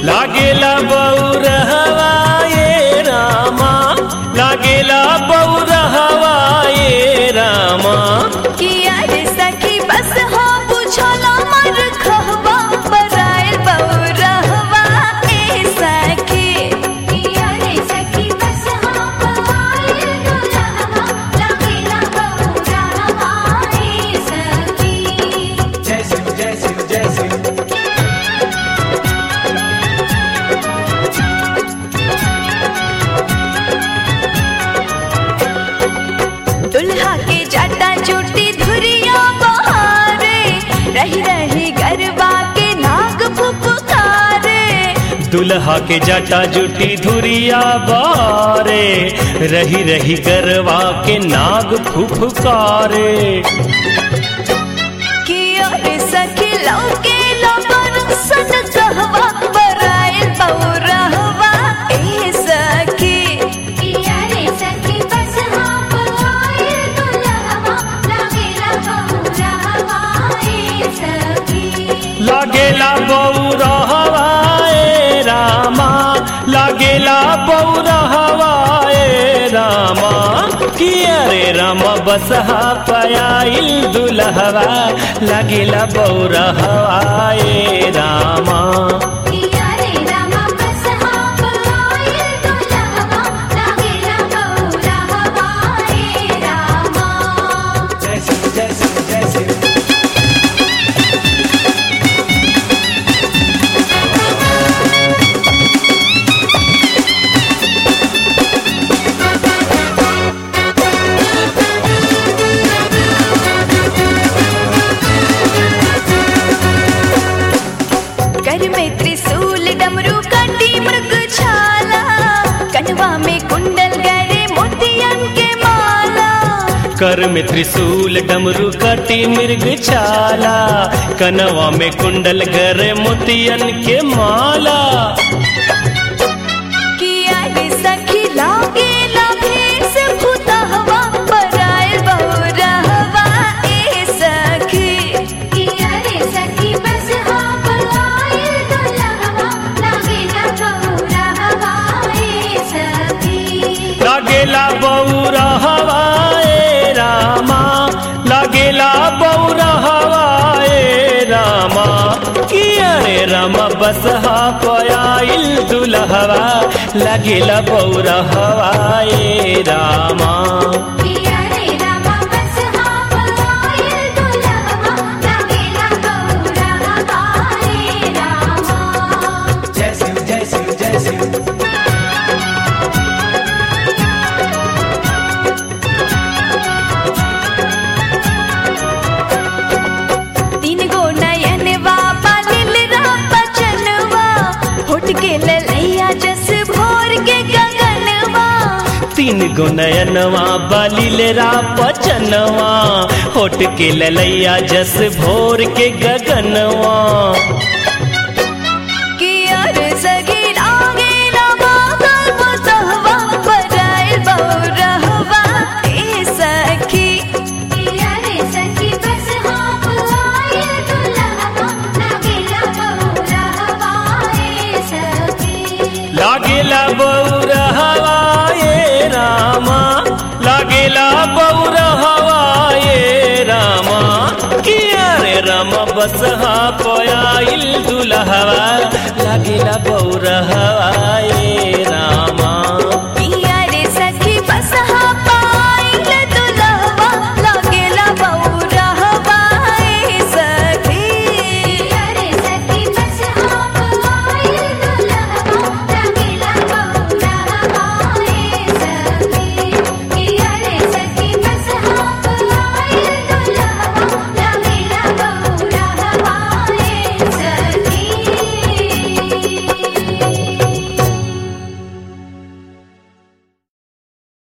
लागेला बौरहवा ये रामा लागेला बौरहवा ये रामा किया रे सखी बस हो बुझला मर खहबा बराइल बौरहवा ए सखी किया रे सखी बस हाँ पायल दुल्हवा लगेला बौरहवा ए सखी जय शिव जय शिव जय शिव दुल्हा के जाटा चोटी धुरिया बहारे रही रही गरबा के नाग फुफकारे दुल्हा के जटा जुटी धुरिया बारे रही रही गरवा के नाग फुफकारे किया रे सखी लौके लबर सन कहवा बराइल बौरहवा ए सखी किया रे सखी बस हाँ पायल दुल्हवा लगेला बौरहवा ए सखी लागेला बौरहवा ए रामा लागेला बौरहवा ए रामा किया रे रामा बसहा पयाइल दुल्हवा लागेला बौरहवा ए रामा किया रे रामा बस हाँ पायल दुल्हवा लगेला बौरहवा ए रामा जय शिव जय शिव जय शिव कर में त्रिशूल डमरू कंडी मृग छाला कनवा में कुंडल गरे मोतियन के माला कर में त्रिशूल डमरू कटी मृग छाला कनवा में कुंडल गर मोतियन के माला किया रे सखी लागे लाभेस भूतहवा बराइल बौरहवा ए सखी किया रे सखी बस हाँ पायल दुल्हवा लगेला बौरहवा ए सखी लागेला बौरा हवाए रामा लागेला बौरा हवाए रामा किया रे रामा बसहा पयाइल दुल्हवा लागेला बौरा हवाए रामा किया रे रामा बस हाँ पायल दुल्हवा लगेला बौरहवा ए रामा जय शिव जय शिव जय शिव तीन गो नयनवा पालिल बचनवा होट के ललैया जस भोर के गगनवा तीन गो नयनवा बलिलेरा पचनवा होट के ललैया जस भोर के गगनवा किया रे सगी लागे लगा गल बसहवा बराइल बौरहवा ए सखी किया रे सखी बस हाँ पायल दुल्हवा लगेला बौरहवा ए सखी लागेला बौर हवाए रामा लागेला बौर हवाए रामा किया रे रामा बसहा पयाइल दुल्हवा